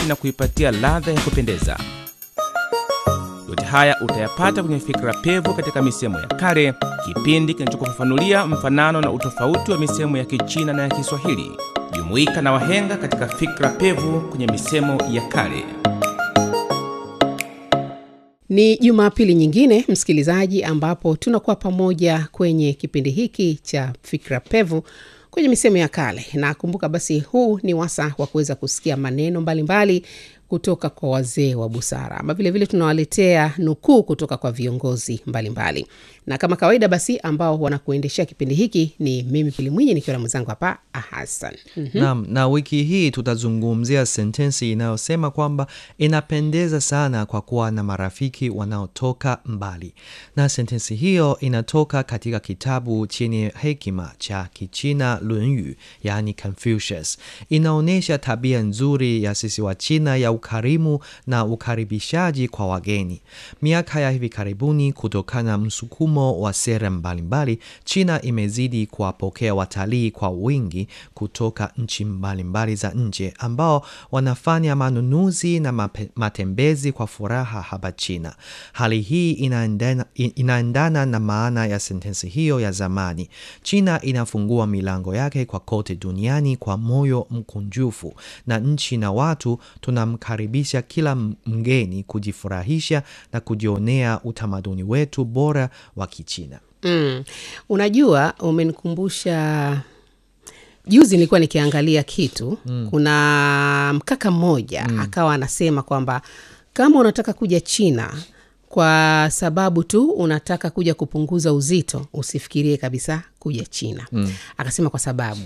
safi na kuipatia ladha ya kupendeza. Yote haya utayapata kwenye Fikra Pevu katika misemo ya kale, kipindi kinachokufafanulia mfanano na utofauti wa misemo ya Kichina na ya Kiswahili. Jumuika na wahenga katika Fikra Pevu kwenye misemo ya kale. Ni Jumapili nyingine, msikilizaji, ambapo tunakuwa pamoja kwenye kipindi hiki cha Fikra Pevu kwenye misemo ya kale. Na kumbuka basi, huu ni wasa wa kuweza kusikia maneno mbalimbali mbali kutoka kwa wazee wa busara, ama vilevile tunawaletea nukuu kutoka kwa viongozi mbalimbali mbali. Na kama kawaida basi, ambao wanakuendeshea kipindi hiki ni mimi Pili Mwinyi nikiwa na mwenzangu hapa Hasan. mm-hmm. Naam, na wiki hii tutazungumzia sentensi inayosema kwamba inapendeza sana kwa kuwa na marafiki wanaotoka mbali, na sentensi hiyo inatoka katika kitabu chenye hekima cha Kichina Lunyu, yaani Confucius. Inaonyesha tabia nzuri ya sisi wa China ya ukarimu na ukaribishaji kwa wageni. Miaka ya hivi karibuni, kutokana na msukumo wa sera mbalimbali, China imezidi kuwapokea watalii kwa wingi kutoka nchi mbalimbali za nje ambao wanafanya manunuzi na mape, matembezi kwa furaha hapa China. Hali hii inaendana, inaendana na maana ya sentensi hiyo ya zamani: China inafungua milango yake kwa kote duniani kwa moyo mkunjufu, na nchi na watu tunamkaribisha kila mgeni kujifurahisha na kujionea utamaduni wetu bora wa Kichina. Mm. Unajua, umenikumbusha juzi nilikuwa nikiangalia kitu mm. kuna mkaka mmoja mm. akawa anasema kwamba kama unataka kuja China kwa sababu tu unataka kuja kupunguza uzito, usifikirie kabisa kuja China mm. akasema kwa sababu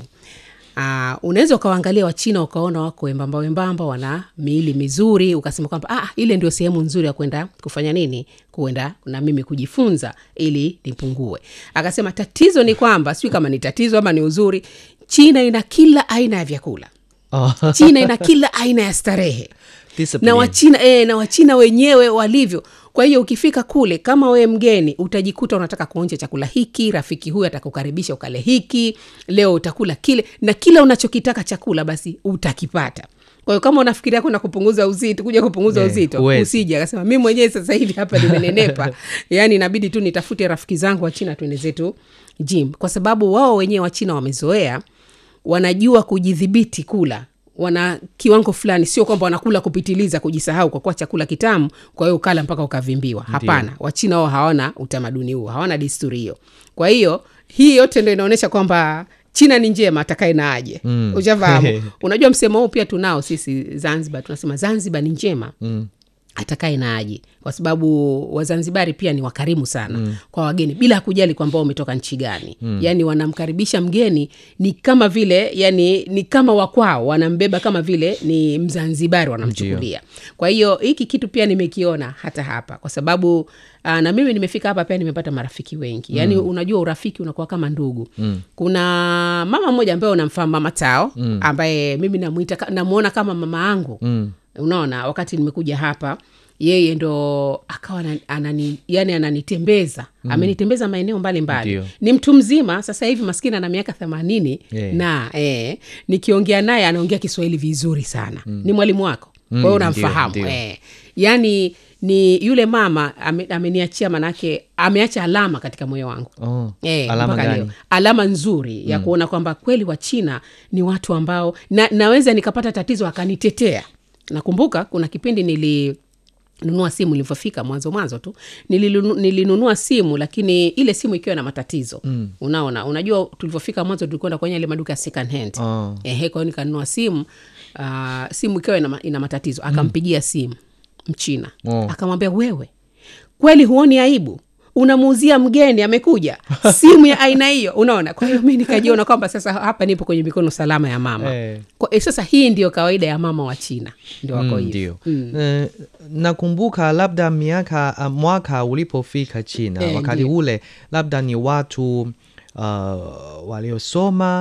Uh, unaweza ukawaangalia Wachina ukaona wako wembamba wembamba, wana miili mizuri, ukasema kwamba ah, ile ndio sehemu nzuri ya kwenda kufanya nini, kuenda na mimi kujifunza ili nipungue. Akasema tatizo ni kwamba sijui kama ni tatizo ama ni uzuri, China ina kila aina ya vyakula oh. China ina kila aina ya starehe na Wachina, e, na Wachina wenyewe walivyo. Kwa hiyo ukifika kule kama wewe mgeni utajikuta unataka kuonja chakula hiki, rafiki huyu atakukaribisha ukale hiki, leo utakula kile, na kila unachokitaka chakula basi utakipata. Kwa hiyo kama unafikiria kwenda kupunguza uzito, kuja kupunguza yeah, uzito usije. Akasema mi mwenyewe sasa hivi hapa nimenenepa, yaani inabidi tu nitafute rafiki zangu wa China tuende zetu gym, kwa sababu wao wenyewe Wachina wamezoea, wanajua kujidhibiti kula wana kiwango fulani, sio kwamba wanakula kupitiliza, kujisahau kwa kuwa chakula kitamu, kwa hiyo ukala mpaka ukavimbiwa. Hapana, Wachina wao hawana utamaduni huo, hawana desturi hiyo. Kwa hiyo hii yote ndo inaonyesha kwamba China ni njema, atakae na aje. mm. Ushafahamu? Unajua msemo huu pia tunao sisi Zanzibar, tunasema Zanzibar ni njema mm atakae na aje, kwa sababu Wazanzibari pia ni wakarimu sana mm. kwa wageni bila kujali kwamba umetoka nchi gani mm. Yani wanamkaribisha mgeni ni kama vile yani ni kama wakwao, wanambeba kama vile ni Mzanzibari wanamchukulia. Kwa hiyo hiki kitu pia nimekiona hata hapa, kwa sababu aa, na mimi nimefika hapa pia nimepata marafiki wengi yani mm. unajua urafiki unakuwa kama ndugu mm. kuna mama mmoja ambaye unamfahamu mama Tao mm. ambaye mimi namwita namwona kama mama yangu mm. Unaona, wakati nimekuja hapa yeye ndo akawa anani, yani ananitembeza mm. amenitembeza maeneo mbalimbali. Ni mtu mzima sasa hivi, maskini ana miaka themanini yeah. na eh, nikiongea naye anaongea Kiswahili vizuri sana mm. ni mwalimu wako mm, kwa hiyo unamfahamu eh, yani ni yule mama ameniachia, manake ameacha alama katika moyo wangu oh, eh, alama gani? Leo alama nzuri ya mm. kuona kwamba kweli Wachina ni watu ambao na, naweza nikapata tatizo akanitetea Nakumbuka kuna kipindi nilinunua simu ilivyofika mwanzo mwanzo tu nilinu, nilinunua simu lakini ile simu ikiwa na matatizo mm. Unaona, unajua tulivyofika mwanzo tulikwenda kwenye ile maduka ya second hand oh. Ehe, kwa hiyo nikanunua simu uh, simu ikiwa ina, ina matatizo akampigia simu Mchina Oh. akamwambia, wewe kweli huoni aibu unamuuzia mgeni amekuja simu ya aina hiyo, unaona. Kwa hiyo mi nikajiona kwamba sasa hapa nipo kwenye mikono salama ya mama Eh. kwa, eh, sasa hii ndio kawaida ya mama wa China ndio wako Mm, hivyo ndio Mm. Eh, nakumbuka labda miaka uh, mwaka ulipofika China Eh, wakati ndio. ule labda ni watu uh, waliosoma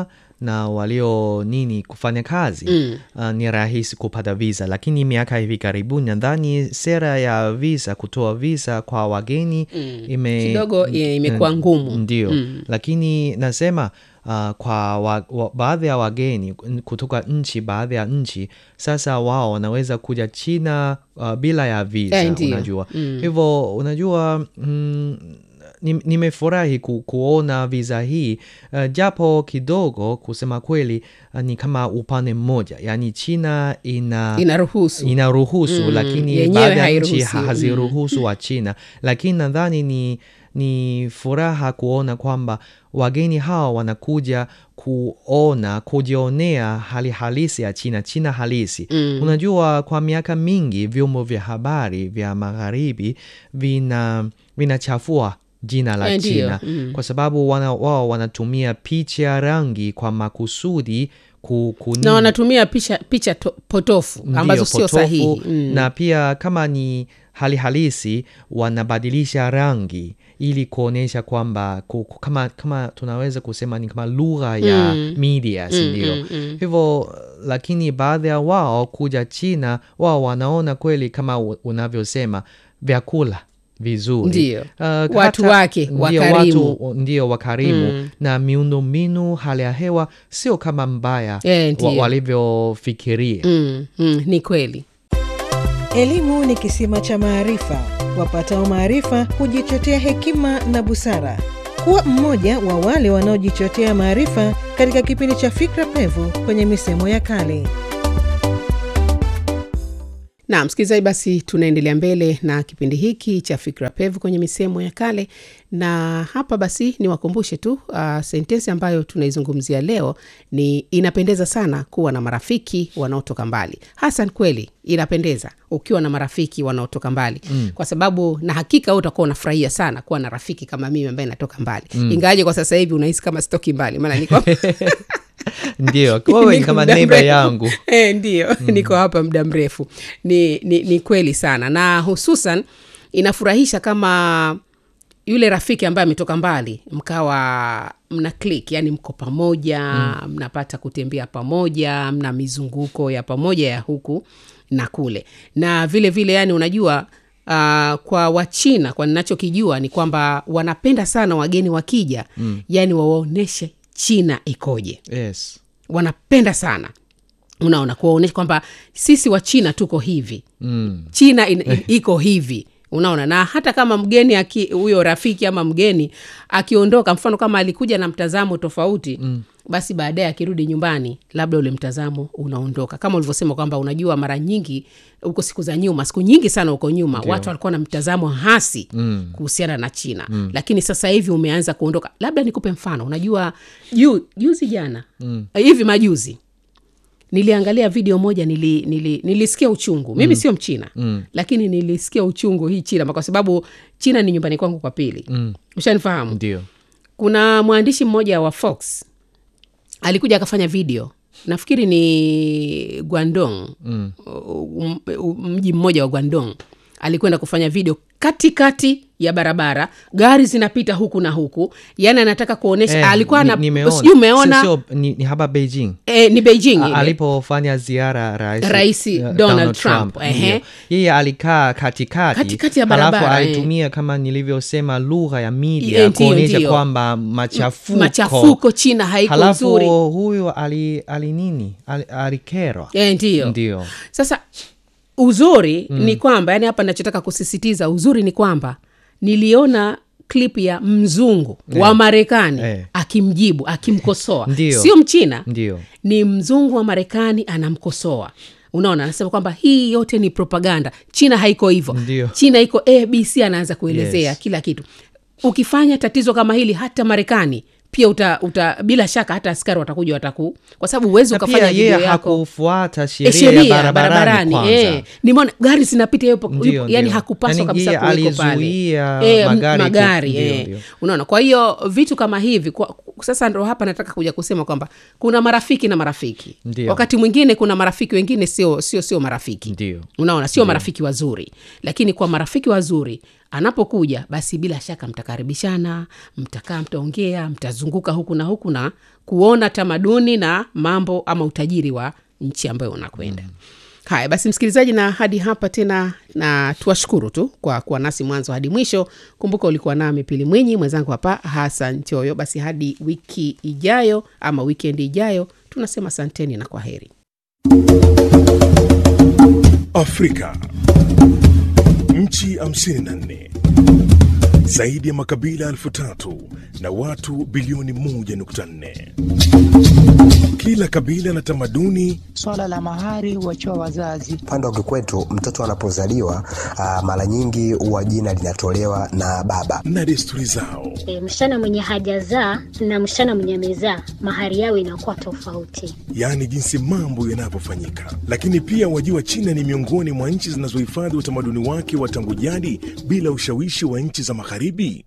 na walio nini kufanya kazi Mm. uh, ni rahisi kupata visa, lakini miaka hivi karibuni nadhani sera ya visa, kutoa visa kwa wageni ime, Kidogo, eh, imekuwa ngumu. Ndio, Mm. lakini nasema uh, kwa wa, wa, baadhi ya wageni kutoka nchi baadhi ya nchi sasa wao wanaweza kuja China uh, bila ya visa Eh, ndio. unajua hivyo unajua mm, ni- nimefurahi ku, kuona visa hii uh, japo kidogo kusema kweli uh, ni kama upande mmoja yaani China ina inaruhusu inaruhusu Mm, lakini yenyewe baadhi ya hairuhusu, nchi ha- mm. haziruhusu wa China, lakini nadhani ni, ni furaha kuona kwamba wageni hawa wanakuja kuona kujionea hali halisi ya China, China halisi. Mm. Unajua, kwa miaka mingi vyombo vya habari vya magharibi vina vinachafua jina la Eh, ndio, China mm. kwa sababu wana, wao wanatumia picha rangi kwa makusudi ku, ku na wanatumia picha, picha to, potofu Ndiyo, ambazo sio potofu, sahihi mm. na pia kama ni hali halisi wanabadilisha rangi ili kuonyesha kwamba ku- ku- kama, kama tunaweza kusema ni kama lugha ya Mm. media si Mm, ndio? mm, mm. Hivyo lakini baadhi ya wao kuja China wao wanaona kweli kama u- unavyosema vyakula vizuri Ndiyo. Uh, Watu hata- wake, ndio, wakarimu. watu ndio wakarimu Mm. na miundombinu hali ya hewa sio kama mbaya Eh, wa, ndiyo. walivyofikiria mm, mm, ni kweli Elimu ni kisima cha maarifa. Wapatao maarifa hujichotea hekima na busara. Kuwa mmoja wa wale wanaojichotea maarifa katika kipindi cha Fikra Pevu kwenye misemo ya kale. na msikilizaji basi tunaendelea mbele na kipindi hiki cha fikra pevu kwenye misemo ya kale na hapa basi niwakumbushe tu uh, sentensi ambayo tunaizungumzia leo ni inapendeza sana kuwa na marafiki wanaotoka mbali hasan kweli inapendeza ukiwa na marafiki wanaotoka mbali mm. kwa sababu na hakika wewe utakuwa unafurahia sana kuwa na rafiki kama mimi ambaye natoka mbali mm. ingawaje kwa sasa hivi unahisi kama sitoki mbali maana niko ndio wewe ni Niko kama muda neighbor mrefu. yangu e, ndio niko hapa muda mrefu ni, ni, ni kweli sana na hususan inafurahisha kama yule rafiki ambaye ametoka mbali mkawa mna click yani mko pamoja mm. mnapata kutembea pamoja mna mizunguko ya pamoja ya huku na kule na vile vile yani unajua Uh, kwa wachina kwa ninachokijua ni kwamba wanapenda sana wageni wakija mm. yani wawaonyeshe china ikoje yes wanapenda sana unaona kuwaonyesha kwamba sisi wa china tuko hivi mm. china in, in, iko hivi unaona na hata kama mgeni aki- huyo rafiki ama mgeni akiondoka mfano kama alikuja na mtazamo tofauti mm. basi baadaye akirudi nyumbani labda ule mtazamo unaondoka kama ulivyosema kwamba unajua mara nyingi huko siku za nyuma siku nyingi sana huko nyuma Ndiyo. watu walikuwa na mtazamo hasi mm. kuhusiana na china mm. lakini sasa hivi umeanza kuondoka labda nikupe mfano unajua juu juzi jana mm. hivi majuzi niliangalia video moja nili, nili, nilisikia uchungu mimi mm. sio mchina mm. lakini nilisikia uchungu hii china kwa sababu china ni nyumbani kwangu kwa pili mm. ushanifahamu ndio kuna mwandishi mmoja wa fox alikuja akafanya video nafikiri ni guandong mm. mji mmoja wa guandong alikwenda kufanya video katikati ya barabara gari zinapita huku na huku yaani anataka kuonyesha Eh, alikuwa ni- na nimeona. sijui umeona Sio- sio, ni, ni hapa beijing eh, ni beijing A- ile. alipofanya ziara rais, Rais eh, Donald Trump, ndio. ehe. yeye alikaa katikati Katikati ya halafu barabara, eh. alitumia kama nilivyosema lugha ya media Eh, ndio, kuonyesha ndio. kwamba machafuko machafuko china haiko halafu nzuri huyu ali, ali nini ali, alikerwa Eh, ndiyo ndio sasa uzuri mm. ni kwamba yani hapa nachotaka kusisitiza uzuri ni kwamba niliona klip ya mzungu wa marekani Eh. akimjibu akimkosoa Ndiyo. sio mchina ndio ni mzungu wa marekani anamkosoa unaona anasema kwamba hii yote ni propaganda china haiko hivyo Ndiyo. china iko abc anaanza kuelezea Yes. kila kitu ukifanya tatizo kama hili hata marekani pia uta, uta bila shaka hata askari watakuja wataku kwa sababu huwezi na ukafanya pia video yeye yako hakufuata Eh, sheria ya sheria barabarani barabarani kwanza eh. nimeona gari zinapita yupo, Ndio, yupo, yani ndio. hakupaswa Yani kabisa yeye kuweko pale alizuia Eh, m- magari ku- magari ndio, eh. ndio. unaona kwa hiyo vitu kama hivi kwa, sasa ndo hapa nataka kuja kusema kwamba kuna marafiki na marafiki Ndio. wakati mwingine kuna marafiki wengine sio sio sio marafiki Ndio. unaona sio marafiki wazuri lakini kwa marafiki wazuri anapokuja basi bila shaka mtakaribishana mtakaa mtaongea mtazungumza kuzunguka huku na huku na kuona tamaduni na mambo ama utajiri wa nchi ambayo unakwenda mm. haya basi msikilizaji na hadi hapa tena na tuwashukuru tu kwa kuwa nasi mwanzo hadi mwisho kumbuka ulikuwa nami pili mwinyi mwenzangu hapa hasan choyo basi hadi wiki ijayo ama wikendi ijayo tunasema santeni na kwa heri Afrika. Nchi 54 zaidi ya makabila elfu tatu na watu bilioni 1.4. Kila kabila na tamaduni Swala la mahari huachiwa wazazi. Upande wa kikwetu mtoto anapozaliwa ah, mara nyingi huwa jina linatolewa na baba. na desturi zao. E, msichana mwenye hajazaa na msichana mwenye amezaa mahari yao inakuwa tofauti. yaani jinsi mambo yanavyofanyika. Lakini pia wajua, China ni miongoni mwa nchi zinazohifadhi utamaduni wake wa tangu jadi bila ushawishi wa nchi za magharibi.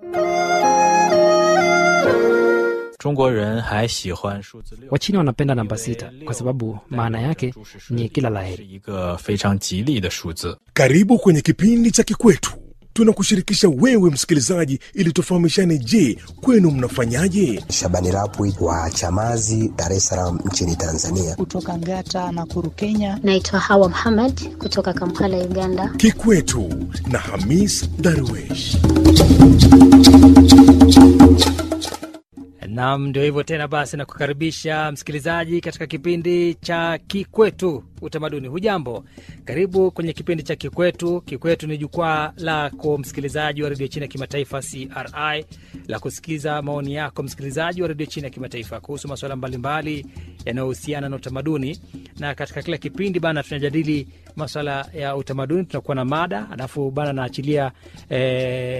中国人还喜欢数字六。 Wachina wanapenda namba sita kwa sababu maana yake ni kila 是 laheri. 一个非常吉利的数字。 Karibu kwenye kipindi cha Kikwetu. Tunakushirikisha wewe msikilizaji, ili tufahamishane. Je, kwenu mnafanyaje? Shabani Rapwi wa Chamazi, Dar es Salaam nchini Tanzania. Kutoka Ngata na Kuru, Kenya. Naitwa Hawa Muhammad kutoka Kampala, Uganda. Kikwetu na Hamis Darwesh. Nam, ndio hivyo tena. Basi nakukaribisha msikilizaji katika kipindi cha Kikwetu Utamaduni. Hujambo, karibu kwenye kipindi cha Kikwetu. Kikwetu ni jukwaa lako msikilizaji wa redio China ya kimataifa CRI la kusikiza maoni yako msikilizaji wa redio China ya kimataifa kuhusu masuala mbalimbali yanayohusiana na utamaduni, na katika kila kipindi bana tunajadili masuala ya utamaduni, tunakuwa na mada alafu bana naachilia eh,